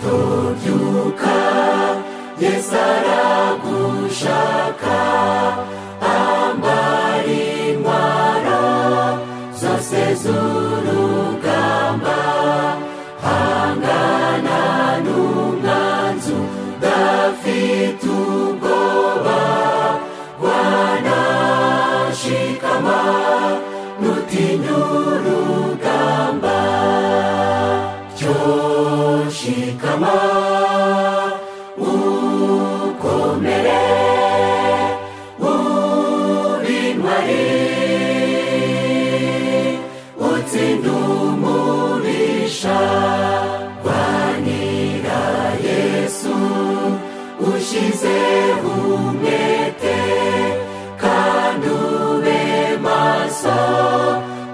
tubyuka Yesu aragushaka ambara intwaro zose z'urugamba hangana n'umwanzi udafite ubwoba wanashikama nutinya urugamba ryoshikama ukomere ubintwari utsinde umubisha wa nyira yesu ushyizeho umwete kandi ube maso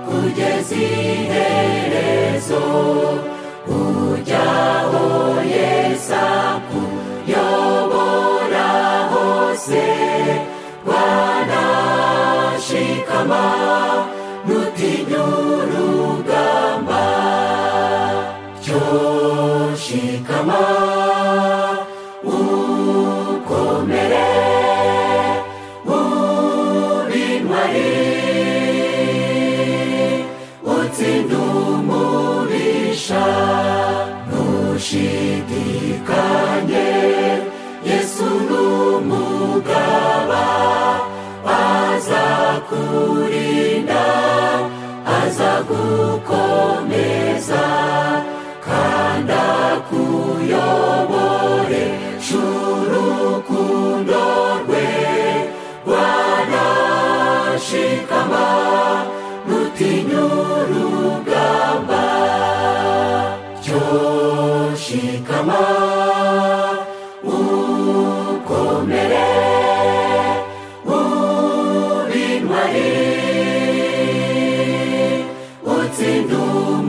kugeza iherezo ujyaho yesa kuyobora hose wanashikama nutinya urugamba ryoshikama ukomere ubintwari utsinde umubisha ntushidikanye yesu n'umugaba azakurinda azagukomeza kandi akuyobore sh'urukundo rwe wanashikama nutinya urugamba ryoshikama ukomere ubintwari utsinde